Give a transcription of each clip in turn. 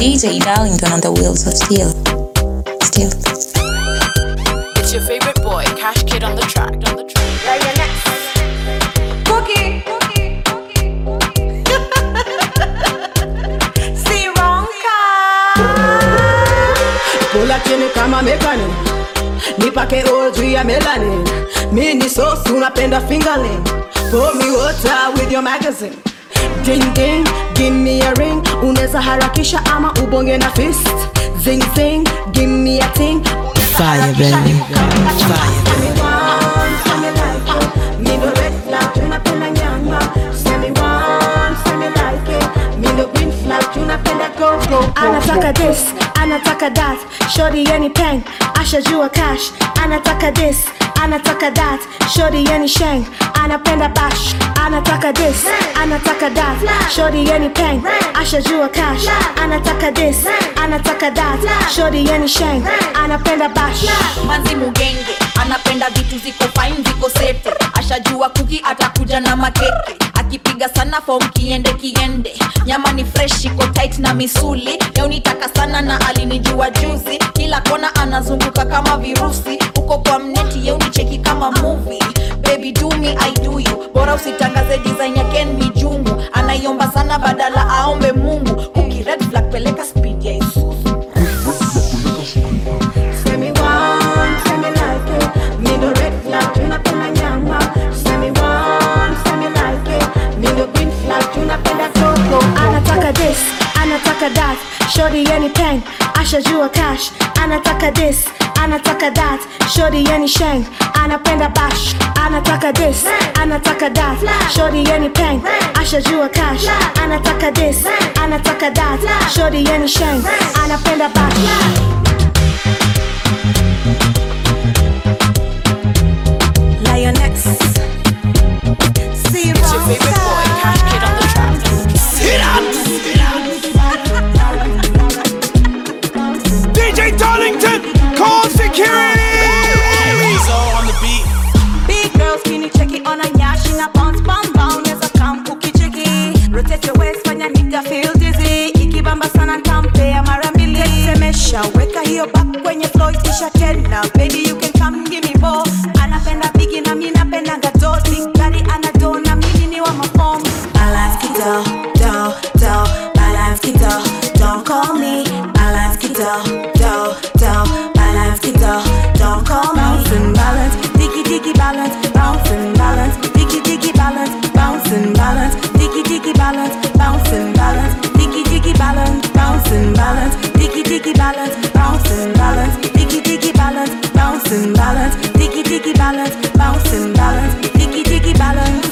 DJ Darlington on the wheels of steel. Steel. It's your favorite boy, Cash Kid on the track. On the track. Cookie. Kula chini kama mekani nipake oil juu ya melanin mi ni sosi unapenda fingerling pour me water with your magazine ding ding give me a ring unaweza harakisha ama ubonge na fist zing zing give me a ting Fire, baby. Fire. anataka this anataka that shori yani peng ashajua cash anataka this anataka that shori yani sheng anapenda bash anataka this anataka that shori yani peng ashajua cash anataka this anataka that shori yani sheng anapenda bash manzi mugenge anapenda vitu ziko fine ziko sete ashajua kuki atakuja na makeke akipiga sana fom kiende kiende nyama ni fresh iko tight na misuli leo nitaka sana na alinijua juzi kila kona anazunguka kama virusi uko kwa mneti yeu nicheki kama movie baby do me i do you bora usitangaze design ya ken mijungu anaiomba sana badala aombe mungu kuki red flag peleka speed ya isuzu Say me one, say me like it. Me no red flag, tunapenda nyama. Say me one, say me like it. Me no green flag, tunapenda coco. anataka this anataka that shori yani peng ashajua cash anataka this anataka that shori yani sheng anapenda bash anataka this anataka that shori yani peng ashajua cash anataka this anataka that shori yani sheng anapenda bash Lioness. See you It's your favorite boy, Cash Kid on the track. DJ Darlington, call security! Rizzo on the beat. Big girl skinny checky on a nyash in a bounce bounce bounce Yes, I come cookie checky Rotate your waist fanya nigga feel dizzy Ikibamba sana ntampea mara mbili Tetemesha weka hiyo back kwenye floor isha tena Baby you can come give me more Anapenda bigi na mi napenda gato Big daddy anado na mimi ni wa mafom Balance kido, do, do Balance kido, don't call me Balance kido, do, do Balance kido, don't call me Bounce and balance, diggy diggy balance Bounce and balance, diggy diggy balance Bounce and balance, diggy diggy balance Bounce and balance, diggy diggy balance Bounce and balance, diggy diggy balance Bounce and balance, diggy diggy balance Bounce and balance, diggy diggy balance Bounce and balance, diggy diggy balance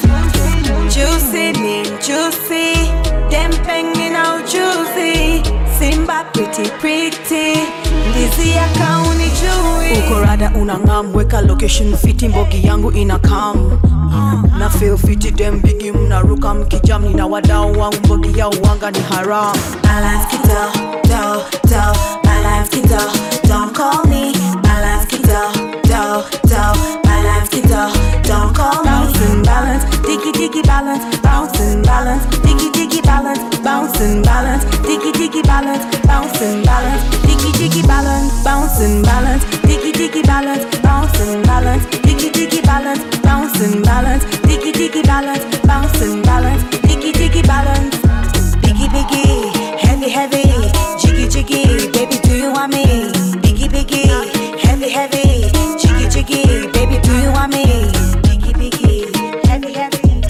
Juicy mean juicy Them hanging out juicy Simba pretty pretty Ndizi ya kauni jui uko rada unang'am weka location fiti mbogi yangu ina kam na feel fiti dem bigi mnaruka mkijam nina wadau wangu mbogi ya uwanga ni haram Balance kito, do, do Balance kito, don't call me Balance kito, do, do Balance kito, don't call me Bounce and balance, diggy diggy balance Bounce and balance, diggy diggy balance Bounce and balance, diggy diggy balance Bounce and balance, diggy diggy balance Bounce and balance, diggy diggy balance Bounce and balance, diggy diggy balance Bounce and balance, diggy diggy balance Bounce and balance, diggy diggy balance Biggie biggie, heavy heavy, jiggy jiggy, baby do you want me? Biggie biggie, heavy heavy, jiggy jiggy, baby do you want me? Biggie biggie, heavy heavy,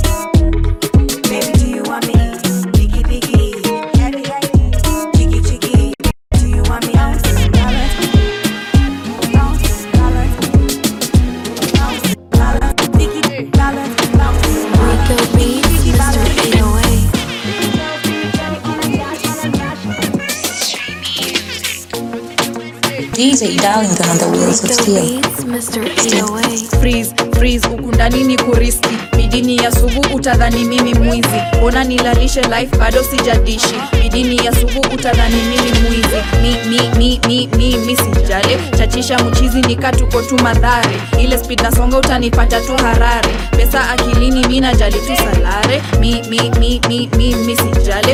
baby do you want me? Biggie biggie, heavy heavy, jiggy jiggy, do you want me? Bounce and balance, bounce and balance, bounce and balance, biggie balance, bounce and balance. Rico Beats, Mr. 808. DJ Darlington on the wheels of Rico steel. Beats, Mr. 808. freeze freeze huku ndani ni kuriski midini ya sugu utadhani mimi mwizi ona nilalishe life bado sijadishi midini ya sugu utadhani mimi mwizi mi mi mi mi mi mi sijale chachisha mchizi nikatuko tu madhare ile speed nasonga utanipata tu harare pesa akilini mi najali tu salare mi mi mi mi mi mi sijale chachisha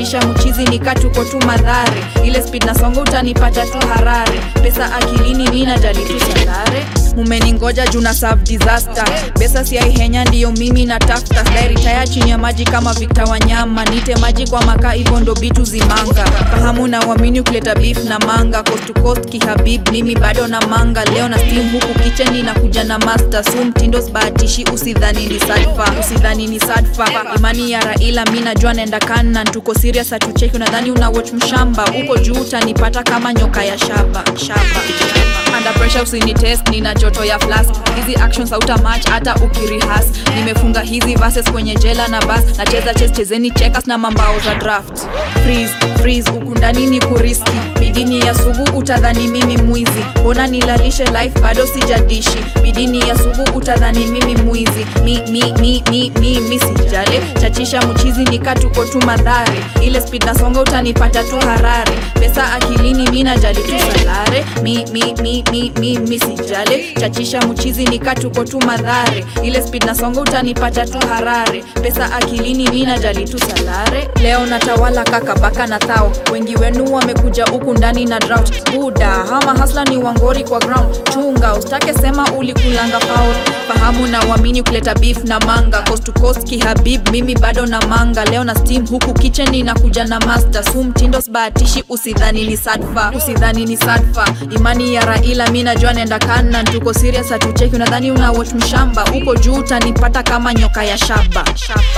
chachisha mchizi nikatuko tu madhare ile speed na songo utanipata tu harare pesa akilini mina jali tu salare mumeningoja juu na serve disaster pesa siaihenya ndiyo mimi na tafta ritaya chini ya maji kama Victor Wanyama nite maji kwa makaa hivyo ndo bitu zimanga fahamu na uamini kuleta beef na manga coast to coast kihabib mimi bado na manga leo na steam huku kitchen inakuja na master su mtindo sbahatishi usidhani ni sadfa usidhani ni sadfa imani ya Raila mi najua naenda kana tuko serious hatucheki unadhani una watch mshamba uko juu utanipata kama nyoka ya shaba shaba under pressure usinitest nina joto ya flask hizi actions hauta match hata ukirihas nimefunga hizi verses kwenye jela na bas nacheza chess chezeni checkers na mambao za draft freeze freeze huku ndani ni kuriski bidini ya sugu utadhani mimi mwizi mbona nilalishe life bado sijadishi bidini ya sugu utadhani mimi mwizi mi mi mi mi mi mi sijale chachisha mchizi nikatuko tu madhare ile speed na songa utanipata tu harare pesa akilini mi najali tu salare mi mi mi mi mi mi sijale chachisha mchizi nikatuko tu madhare ile speed na songa utanipata tu harare pesa akilini mi najali tu salare leo natawala kaka baka na thao wengi wenu wamekuja huku ndani na drought buda hama hasla ni wangori kwa ground chunga ustake sema ulikulanga faul fahamu na uamini kuleta beef na manga coast to coast kihabib mimi bado na manga leo na steam huku kitchen inakuja na master su mtindo sbahatishi usidhani ni sadfa usidhani ni sadfa imani ya raila mi najua nenda kana tuko serious hatucheki unadhani una watch mshamba uko juu utanipata kama nyoka ya shaba shaba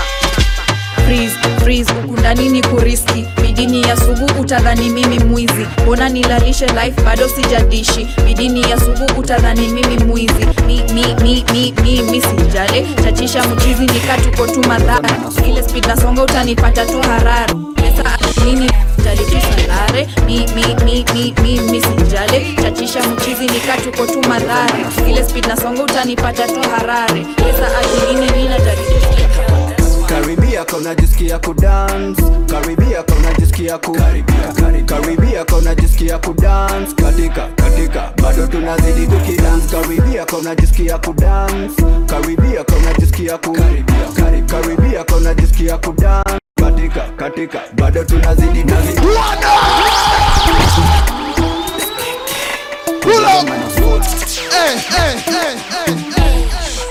freeze freeze huku ndani ni kuriski bidini ya sugu utadhani mimi mwizi mbona nilalishe life bado sijadishi bidini ya sugu utadhani mimi mwizi mi mi mi mi mi mi sijale chachisha mchizi nikatuko tu madhara ile speed na songa utanipata tu harara pesa nini jalitu salare mi mi mi mi mi mi sijale chachisha mchizi nikatuko tu madhara ile speed na songa utanipata tu harare pesa akilini nina jalitu karibia kona jisikia kudance karibia kona jisikia ku karibia kona jisikia kudance katika katika bado tunazidi tukidance karibia kona jisikia kudance karibia kona jisikia ku karibia kona jisikia kudance katika katika bado tunazidi nazidi Pull up. Hey, hey, hey, hey.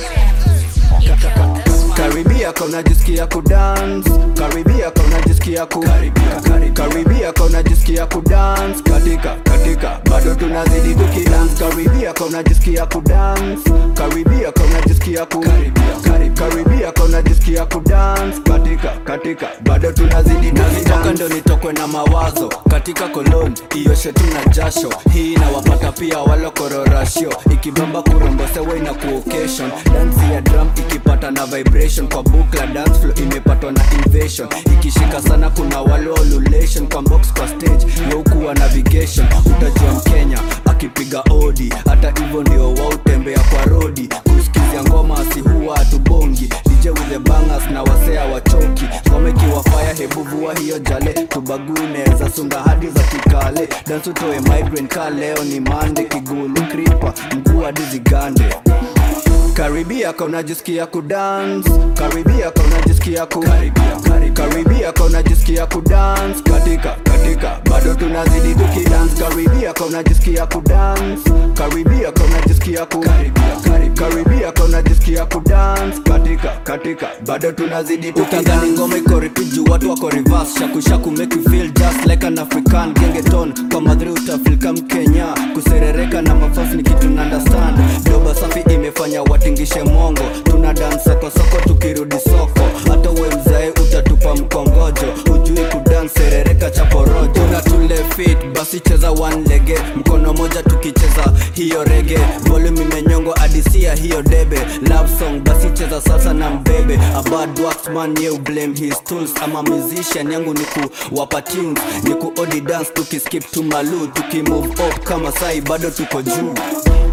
karibia kona jisikia kudance karibia kona jisikia ku karibia kona jisikia kudance katika katika bado tunazidi tukidance karibia kona jisikia kudance karibia kona jisikia ku karibia kona jisikia kudance katika katika bado tunazidi nazitoka ndo nitokwe na mawazo katika kolon iyoshe tuna jasho hii inawapata pia walokororasho ikibamba kurombosewa ina kuokation dansi ya drum ikipata na vibration kwa bukla dance flow imepatwa na invasion ikishika sana kuna wale wa ululation kwa box kwa stage yaukuwa navigation utajua mkenya akipiga odi hata hivyo ndio wautembea kwa rodi kusikizia ngoma asi huwa hatubongi DJ with the bangers na wasea wachoki ngoma ikiwa fire hebu vua hiyo jale tubagune za sunda hadi za kikale dance utoe migraine ka leo ni mande kigulu kripa mkuu hadi zigande karibia kona jisikia kudance karibia kona jisikia ku karibia kona jisikia kudance katika katika bado tunazidi tukidance karibia kona jisikia kudance karibia kona jisikia ku karibia kona jisikia kudance katika katika bado tunazidi tukidance ngoma iko repeat juu watu wako reverse shaku shaku make you feel just like an african gengeton kwa madri utafeel kama Kenya kuserereka na mafasi ni kitu na understand doba safi imefanya watingishe mongo tuna dance soko soko tukirudi soko hata uwe mzae utatupa mkongojo ujui kudance serereka chaporojo na tule fit basi cheza one lege mkono moja tukicheza hiyo rege volume imenyongo adisia hiyo debe love song basi cheza sasa na mbebe a bad waxman you blame his tools ama musician yangu ni kuwapa tunes ni kuodi dance tukiskip to malu tukimove up kama sai bado tuko juu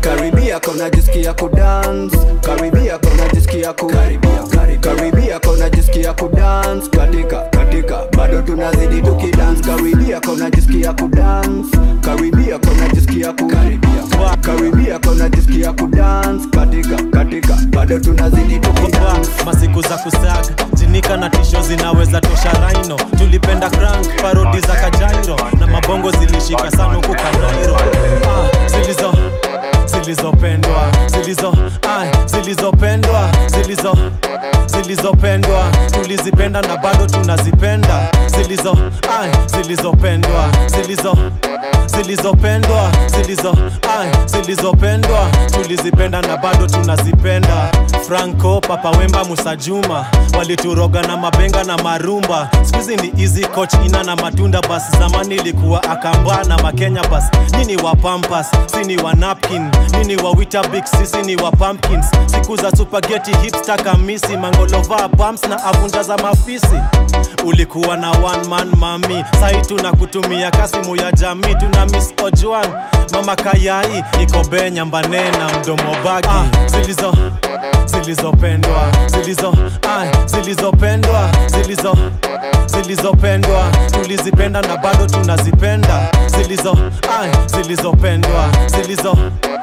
karibia kona jisikia kudance karibia kona jisikia ku karibia karibia kona jisikia kudance katika katika bado tunazidi tukidance karibia kona jisikia kudance karibia kona jisikia ku karibia karibia kona jisikia kudance katika katika bado tunazidi tukidance masiku za kusag jinika na tisho zinaweza tosha raino tulipenda crank parodi za kajairo na mabongo zilishika sana huku kanairo ah, zilizo zilizopendwa zilizo ah, zilizopendwa zilizo zilizopendwa tulizipenda na bado tunazipenda zilizo ah, zilizopendwa zilizo zilizopendwa zilizo ah, zilizopendwa tulizipenda na bado tunazipenda franco papa wemba musajuma walituroga na mabenga na marumba skuizi ni easy coach ina na matunda bas zamani ilikuwa akamba na makenya bas nini wa pampas sini wa napkin nini wa witabix sisi ni wa pumpkins siku za supageti hipsta kamisi mangolova bumps na avunja za mafisi ulikuwa na one man mami sai tuna kutumia kasimu ya jamii tuna miss ojuan mama kayai iko benyambane na mdomo bagi ah, zilizo zilizopendwa zilizo ah, zilizopendwa zilizo zilizopendwa tulizipenda na bado tunazipenda zilizo ah, zilizopendwa zilizo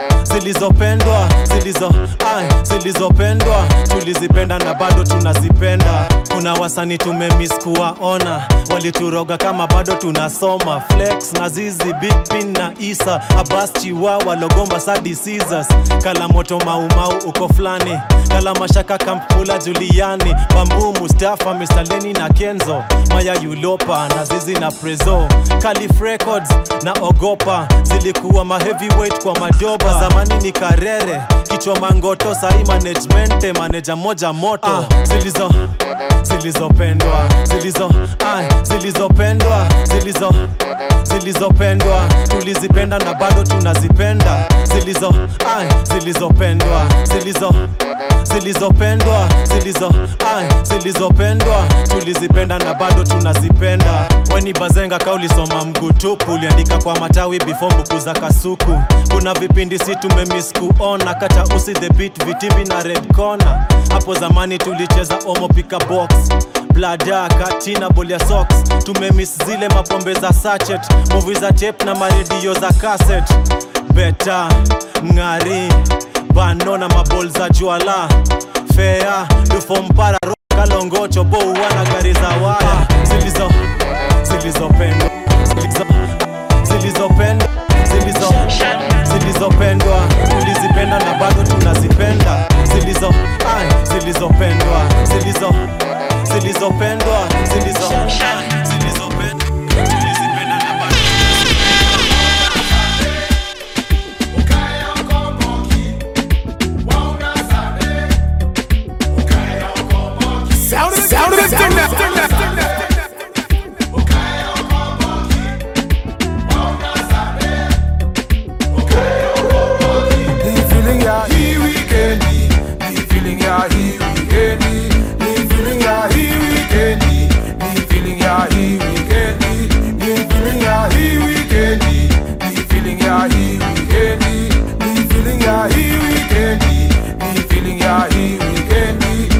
zilizopendwa zilizo ah, zilizopendwa tulizipenda na bado tunazipenda kuna wasani tumemis kuwaona walituroga kama bado tunasoma flex na zizi big pin na isa abas chiwawa logomba sadi Caesars kala moto maumau uko fulani kala mashaka kampula juliani bambu mustafa mistaleni na kenzo maya yulopa na zizi na prezo calif records na ogopa zilikuwa maheavyweight kwa madoba zamani ni karere kichwa mangoto sahi management maneja moja moto ah, zilizo zilizopendwa zilizo ah, zilizopendwa zilizo zilizopendwa tulizipenda na bado tunazipenda zilizo ah, zilizopendwa zilizo zilizopendwa zilizo ah, zilizopendwa tulizipenda na bado tunazipenda weni bazenga kaulisoma mgutupu uliandika kwa matawi before mbuku za kasuku kuna vipindi si tumemis kuona kata usi the beat vitivi na red corner hapo zamani tulicheza omo pika box blada katina bolia socks tumemis zile mapombe za sachet movi za tape na maredio za cassette beta ng'ari bano na mabol za juala fea dufompara kalongocho bouana gari za waya zilizo zilizopendwa zilizo zilizopendwa zilizo zilizopendwa tulizipenda na bado tunazipenda zilizo ah, zilizopendwa zilizo zilizopendwa zilizo ah, zilizopendwa tulizipenda na bado Sound of the sound of the Ni feeling ya hii weekendi Ni feeling ya hii weekendi Ni feeling ya hii weekendi Ni feeling ya hii weekendi Ni feeling ya hii weekendi Ni feeling ya hii weekendi Ni feeling ya hii weekendi Ni feeling ya hii weekendi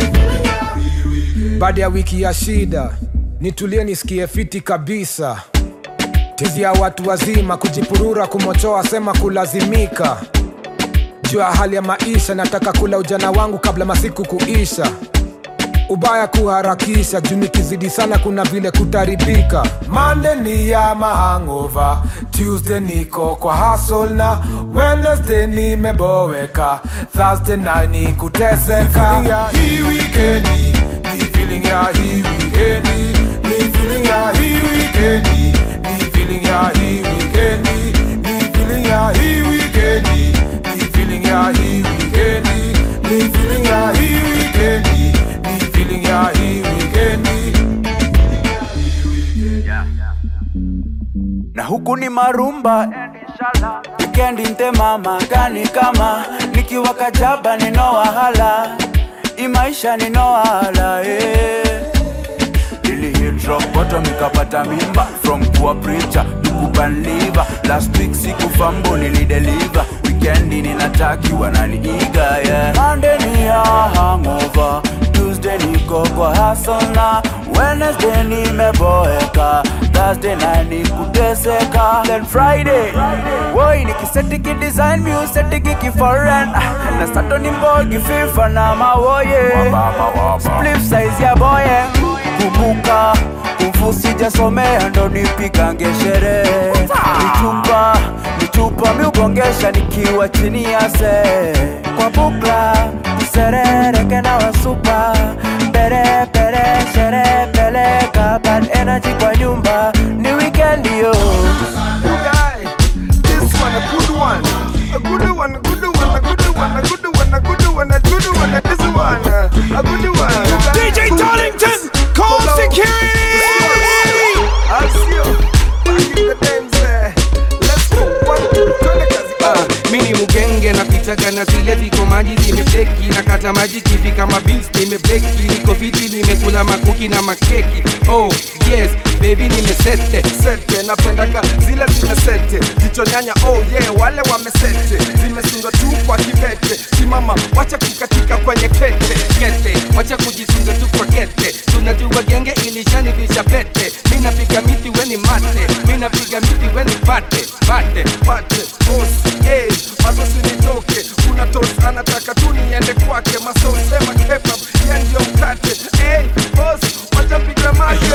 baada ya wiki ya shida nitulie nisikie fiti kabisa tizi ya watu wazima kujipurura kumochoa sema kulazimika juu ya hali ya maisha nataka kula ujana wangu kabla masiku kuisha ubaya kuharakisha juu nikizidi sana kuna vile kutaribika Monday ni ya mahangova Tuesday niko kwa hustle na Wednesday nimeboeka Thursday na ni kuteseka Ni feeling ya hii weekendi Ni feeling ya hii weekendi Ni feeling ya hii weekendi Ni feeling ya hii weekendi Ni feeling ya hii weekendi Ni feeling ya hii weekendi Ni feeling ya hii weekendi Ni feeling ya hii weekendi na huku ni marumba wikendi ntemama gani kama nikiwa kajaba ninowahala imaisha ninowahala eh. Ili hit rock bottom nikapata mimba from poor preacher nikuban liver last week sikufambo nilideliver wiki wikendi ninataki wananiiga yeah. Monday ni ya hangover Tuesday niko kwa hustle na Wednesday nimeboeka Thursday na nikuteseka Then Friday Woi nikiseti kidesign museti kiki foreign Na sato ni mbogi FIFA na mawoye Spliff size ya boye Kumbuka kumfu sijasomea ndo nipigange sherehe Nichupa nichupa miugongesha nikiwa chini ya se Kwa bukla tuserereke na wasupa Pere pere shere peleka Bad energy kwa nyumba ni weekend yo This one, a good one. A good one, a good one, a good one, a good one, a good one, a good one, a this one. uh, A good one. DJ Darlington, call security! I'll see you. Back in the dance, eh. Let's go. One, two, twende kazi. Ah, mini mugenge napitaga na zile viko maji zimebleki na kata maji kivi kama beans nimebleki niko viti nimekula makuki na makeki oh yes baby nimesete sete napendaga zile zimesete jicho nyanya oh yeah wale wamesete zimesundwa tu kwa kibete simama wacha kukatika kwenye kete kete wacha kujisunga tu kwa kete tunajua genge ilishanivisha pete mi napiga miti weni mate mi napiga miti weni pate pate pate boss hey mazosi nitoke kuna tos anataka tu niende kwake masos sema kebab ya ndio mkate hey boss wacha piga mate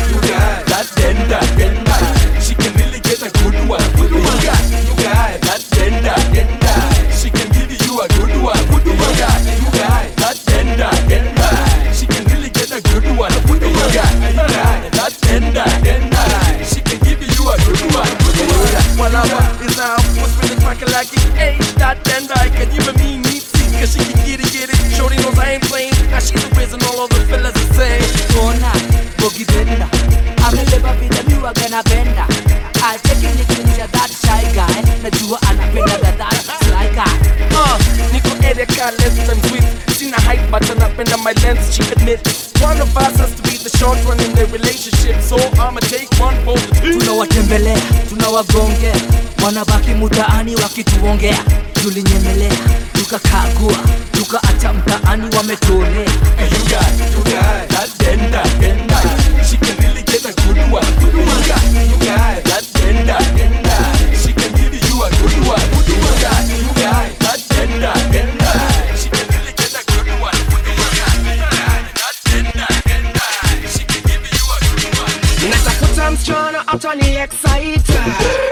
That tender, tender. She can really get a good one. Good one. You got, you got that tender, tender. She can give you a good one. Good one. You got, you got that tender, tender. She can really get a good one. Good one. You got, you got that tender, tender. She can give you a good one. Good one. Malama is now what's really cracking like it ain't that tender. I can even mean neat cause she can get it, get it. Shorty knows I ain't playing. Now she's the reason all of the fellas are saying. Kona, bogi benda Amebeba vile miwa gana benda Acheki nikinisha that shy guy Najua anapenda that that sly guy Uh, niko area car less than with Sina height but anapenda my length she admits One of us has to be the short one in the relationship So I'ma take one for the team Tunawatembelea, tunawagongea Wanabaki mutaani wakituongea Tulinyemelea, tukakagua Tukaacha mtaani wametolea You got, you got that tender, tender. She can really get a good one. Good one. You got, you got that tender, tender. She can give you a good one. Good one. You got, you got that tender, tender. She can really get a good one. Good one. You got, you got that tender, tender. She can give you a good one. natafuta msichana atani excite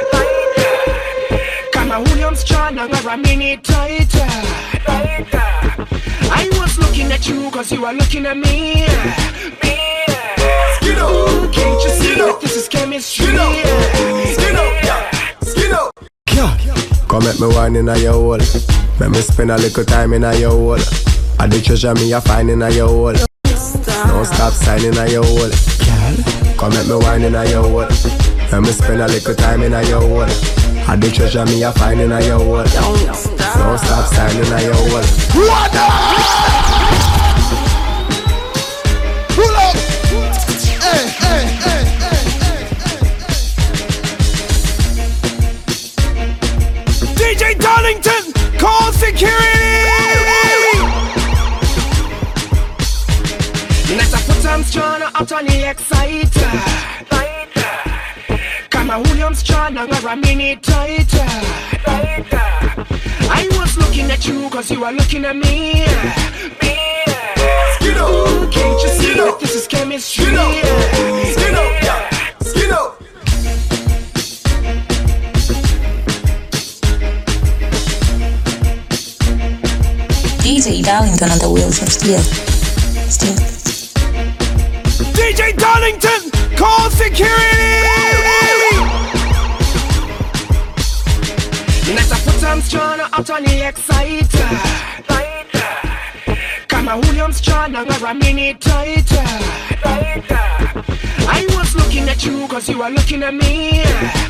kama huyo msichana ngaramini taita I was looking at you cause you are looking at me Skiddo, can't you see that this is chemistry Skiddo, Come make me wine in a your hole. Make me spend a little time in a your hole. I the treasure me a find in a your hole. Don't stop signing a your hole. Girl, come make me wine in a your hole. Make me spend a little time in a your hole. I the treasure me a find in a your hole. Don't stop signing a your hole. Pull up. Hey, hey, hey, hey. DJ Darlington, call security! natafuta msichana atani excite kama huyo msichana ngaramini taita I was looking at you cause you are looking at me Skiddo, Can't you see that this is chemistry Skiddo, Skiddo. DJ Darlington on the wheels of steel. Steel. DJ Darlington, call security! natafuta msichana atani excite kama huyo msichana ngaramini taita I was looking at you cause you are looking at me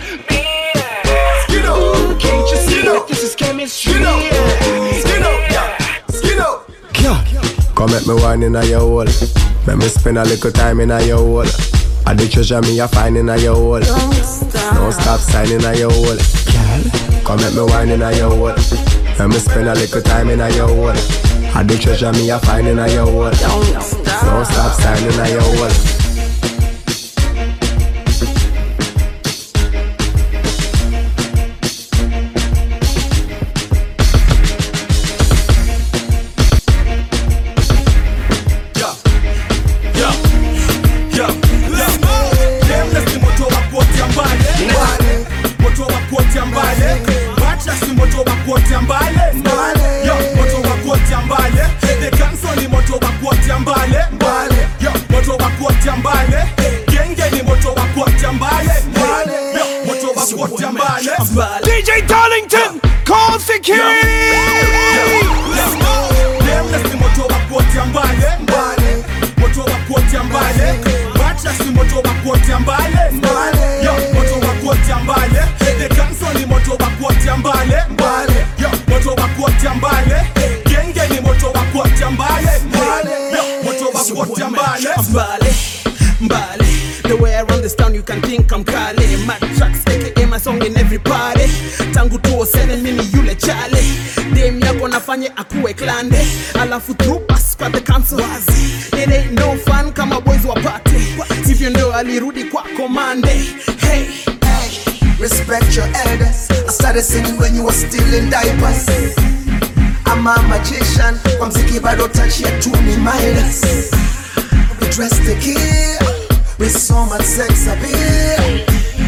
Skiddo, Can't you see that this is chemistry Skiddo, Skiddo. Come make me wine in a your hole. Make me spend a little time in a your hole. I the treasure me a find in a your hole. Don't stop, don't stop signing a your hole. Girl, come let me wine in a your hole. Let me spend a little time in a your hole. I the treasure me a find in a your hole. Don't stop, don't stop signing a your hole. DJ Darlington, call security! Nameless ni moto wa kuotea mbale mbale moto wa kuotea mbale Batras ni moto wa kuotea mbale mbale Yo, moto wa kuotea mbale The Council ni moto wa kuotea mbale mbale Yo, moto wa kuotea mbale Genge ni moto wa kuotea mbale mbale Yo, moto wa kuotea mbale Mbale, mbale The way I run this town you can think I'm Kale Mad tracks aka my song in every party Tangu 207 mimi yule chale Dem yako nafanye akuwe klande Alafu through pass kwa the council Wazi It ain't no fun kama boys wa party Hivyo ndio alirudi kwa komande Hey, Respect your elders. I started singing when you were still in diapers. I'm a magician. Kwa mziki bado touch ya tu ni Midas. We dress to kill with so much sex appeal.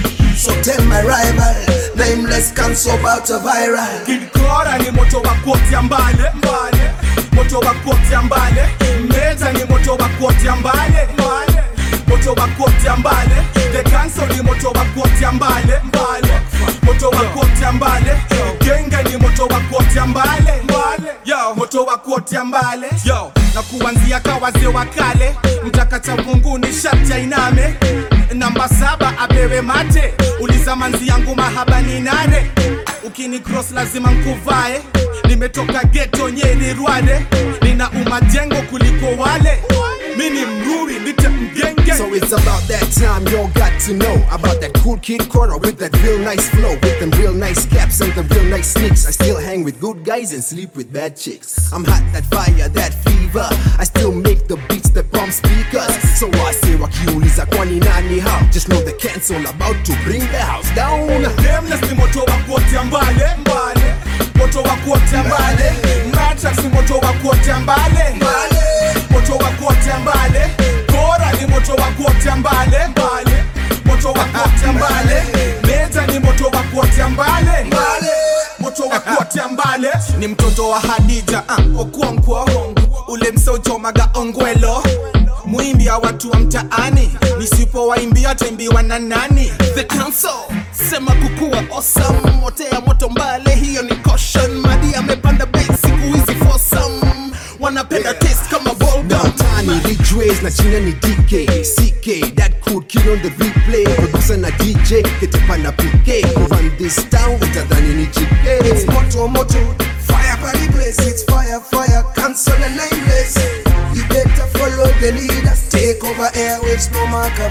So tell my rival, nameless cancel about a viral. Kid Kora ni moto wa kuotea mbale mbale moto wa kuotea mbale Meza ni moto wa kuotea mbale mbale moto wa kuotea mbale The Council ni moto wa kuotea mbale mbale moto wa kuotea mbale Genge ni moto wa kuotea mbale mbale Yo, moto wa kuotea mbale Yo, na kuanzia kawaze wa kale mtakata munguni sharti ainame namba saba apewe mate uliza manzi yangu mahaba ni nane ukini cross lazima nkuvae nimetoka geto nyeri rwade nina umajengo kuliko wale mini mruri nite mgenge So it's about that time y'all got to know about that cool kid corner with that real nice flow, with them real nice caps and the real nice sneaks. I still hang with good guys and sleep with bad chicks. I'm hot, that fire, that fever. I still make the beats that pump speakers. So I say wakiuliza kwani nani how? Just know the cancel about to bring the house down. Nameless ni moto wa kuotea mbale mbale moto wa kuotea mbale Matrax ni moto wa kuotea mbale mbale moto wa kuotea mbale Kora ni moto wa kuotea mbale mbale moto wa kuotea mbale Meza ni moto wa kuotea mbale mbale moto wa kuotea mbale ni mtoto wa Hadija uh, Okonkwo ule msochomaga ongwelo mwimbia watu wa mtaani nisipowaimbia taimbiwa na nani The council sema kukuwa awesome motea moto mbale hiyo ni caution madi amepanda bei siku hizi fosam wanapenda taste kama bubblegum Downtown Rich Ways na china ni DK CK that cool kid on the replay producer na DJ ketepa na PK Who run this town utadhani ni GK It's moto moto fire party place it's fire fire cancel and nameless You better follow the leaders take over airwaves no marker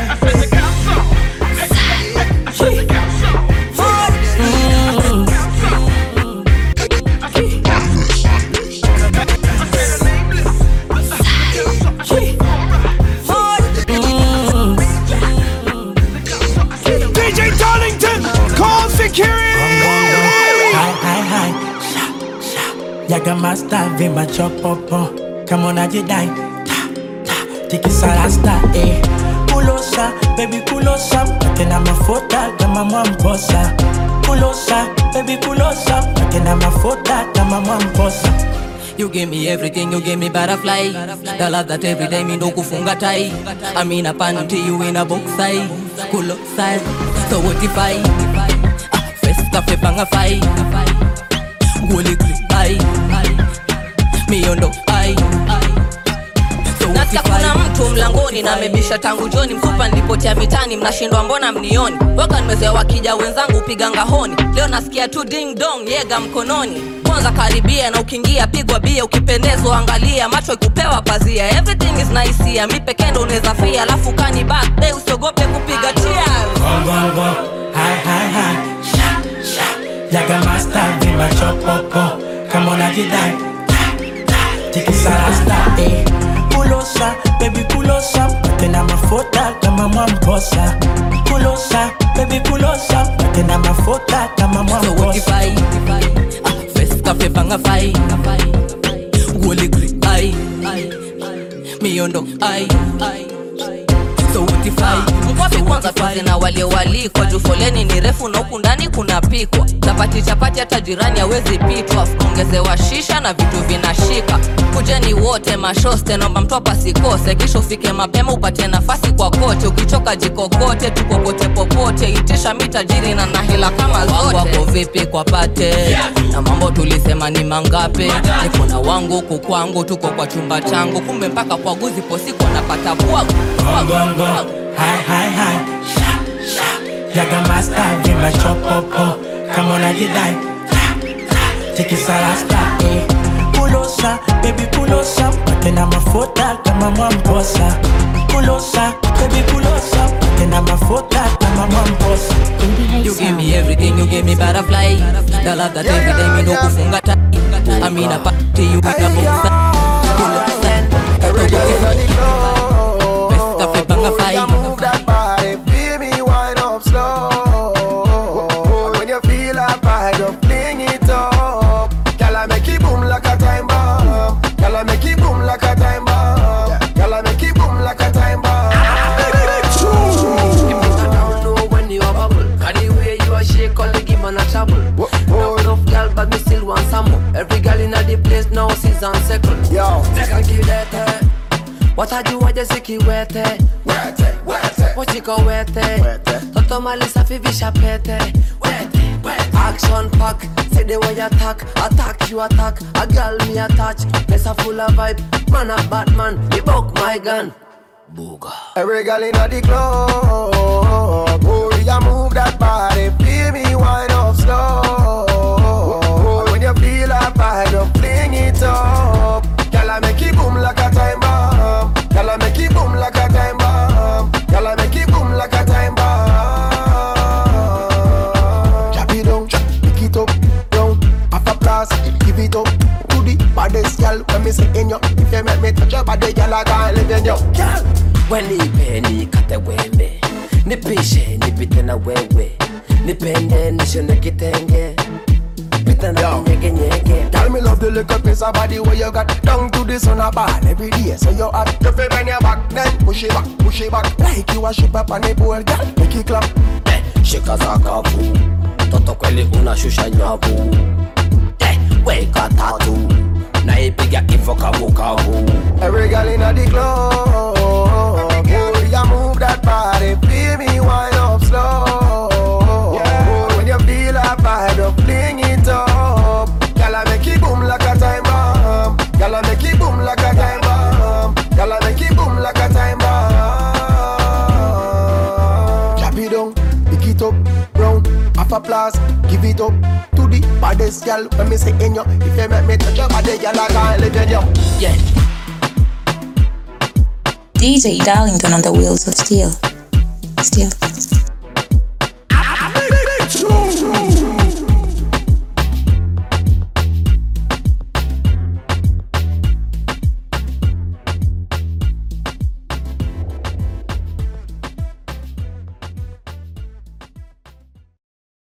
virus DJ Darlington, call security! Hi, hi, hi. Sha, sha. Yaga master vimba chopopo. Kama unajidai. Ta, ta. Tikisa rasta, eh. Kulosa, baby kulosa. Tena mafuta kama mwamposa. Kulosa, baby kulosa. Tena mafuta kama mwamposa. You give me everything, you give me butterfly. The love that every day me no kufunga tai. I mean a panty you in a box size. Kulo size. So what if I? Ah, First cafe banga fai. Guli grip ai. Me ondo ai. nasikia kuna mtu mlangoni na amebisha tangu joni mfupa nilipotea mitani mnashindwa mbona mnioni waka nimezoea wakija wenzangu piga ngahoni leo nasikia tu ding dong yega mkononi kwanza karibia na ukiingia pigwa bia ukipendezwa angalia macho ikupewa pazia everything is nice here mi pekee ndo unaweza fia alafu kani back day usiogope kupiga cheers Gongongo, hi hi hi, sha sha. Yaga master vima chopopo, kama unajidai ta ta. Tikisa rasta eh. Kulosa, baby kulosa, tena mafuta kama mwamposa. Kulosa, baby kulosa, tena mafuta kama mwamposa. Fes cafe banga fai Goli gri ai Miondo ai So utifai Mkwapi kwanza tuanze na wale walikwa juu foleni ni refu na huku ndani kuna pikwa chapati chapati hata jirani hawezi pitwa ongezewa shisha na vitu vinashika kujeni wote mashoste naomba mtu pasikose kisha ufike mapema upate nafasi kwa kote ukichoka jikokote tukokote popote itisha mitajiri na nahila kama zote wako vipi kwa pate na mambo tulisema ni mangape niko na wangu huku kwangu tuko kwa chumba changu kumbe mpaka kwa guzi posiko napata bwagu Gongongo, hi hi hi, sha sha. Yaga master vima chopopo, kama unajidai ta ta. Tikisa rasta eh. Kulosa, baby kulosa, tena mafuta kama mwamposa. Kulosa, baby kulosa, tena mafuta kama mwamposa. You give me everything, you give me butterfly. The love that every day me no kufunga tai. I mean a party you with a box. Best cafe banga Move that body, feel me wind up slow. When you feel a vibe, just fling it up. Girl, I make it boom like a time bomb. Girl, I make it boom like a time bomb. Girl, I make it boom like a time bomb. when you a bubble. Cause the way you a shake, all the give man a trouble. Enough, enough girl, but me still want some more. Every girl in the place now season second. Yo, take a give that. eh. What I do, I just sick wete. Wete, wete. What you go wete? Toto malisa fi visha pete. Wete, wete. Action pack, say the way you attack, attack you attack. A girl me attach, place a full of vibe. Man a Batman, he buck my gun. Every girl in the club, oh, you move that body, feel me wind up slow. When you feel a vibe, just fling it up. Girl, I make it boom like a time bomb. Girl, I make it boom like a time bomb. Girl, I make it boom like a time bomb. Drop it down, pick it up, down, half a blast, give it up to the baddest girl. When me say in you, if you make me touch your body, girl, I can't live in you. Girl. wenipe nikate wembe nipishe nipite na wewe nipende nishone kitenge pita na kunyegenyege Tell me love the little piece of body where you got Down to the sun a ball every day So you hot You feel when you back Then push it back, push it back Like you a ship up on the pole Girl, make it clap shika za kavu toto kweli unashusha nyavu eh, weka tatu naipiga ivo kavukavu Every girl in the club Oh, you move that body Feel me wind up slow Oh, When you feel a vibe Just fling it up Girl, I make it boom like a time bomb Girl, I make it boom like a time bomb Girl, I make it boom like a time bomb Drop it down, pick it up, round, half a blast, give it up to the baddest girl. When me say in you, if you make me touch your body, girl, I can't live in you. Yeah. DJ Darlington on the wheels of steel. Steel.